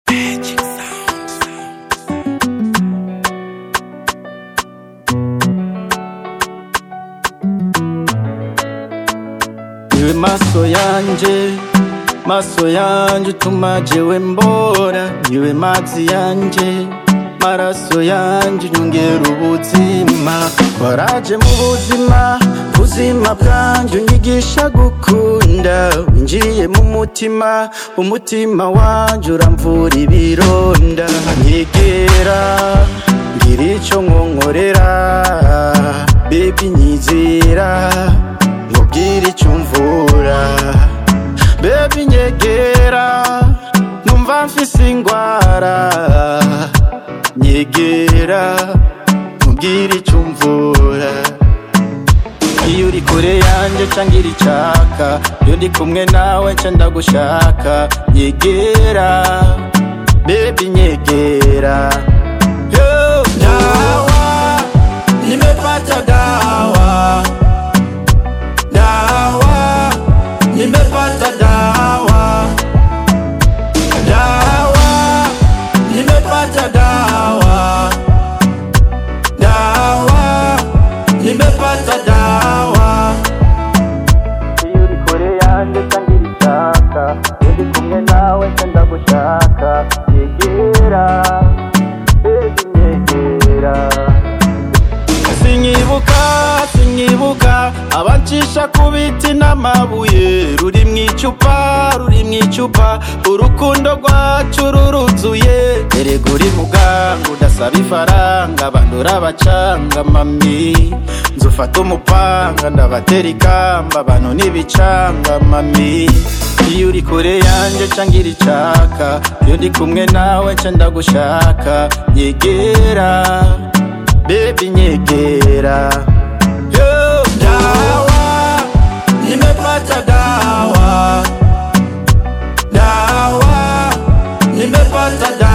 Iwe maso yanje maso yanje utuma jewe mbora Iwe mazi yanje maraso yanje unyongera ubuzima waraje mu buzima buzima bwanje unyigisha gukunda winjiye mu mutima umutima wanje uramvura ibironda nyegera ngira ico nkonkorera bebi nyizera nkubwira ico umvura bebi nyegera numva mfise ingwara nyegera nkubwira ico umvura iyo uri kure yanje ca ngira icaka iyo ndi kumwe nawe ca ndagushaka nyegera bebi nyegera Yo, dawa nimepata dawa dawa nimepata dawa dawa nimepata dawa dawa nimepata dawa iyo uri kure yanjye cangira icyaka iyo ndi kumwe nawe ca ndagushaka yegera bebi nyegera sinyibuka sinyibuka abancisha ku biti n'amabuye ruri mu icupa ruri mu icupa urukundo rwacu ruruzuye erega uri muganga udasaba ifaranga bandura abacanga mami nzufata umupanga ndabatera ikamba abantu n'ibicanga mami iyo uri kure yanje ca ngira icaka iyo ndi kumwe nawe ca ndagushaka nyegera bebi nyegera Yo, dawa nimepata dawa dawa nimepata dawa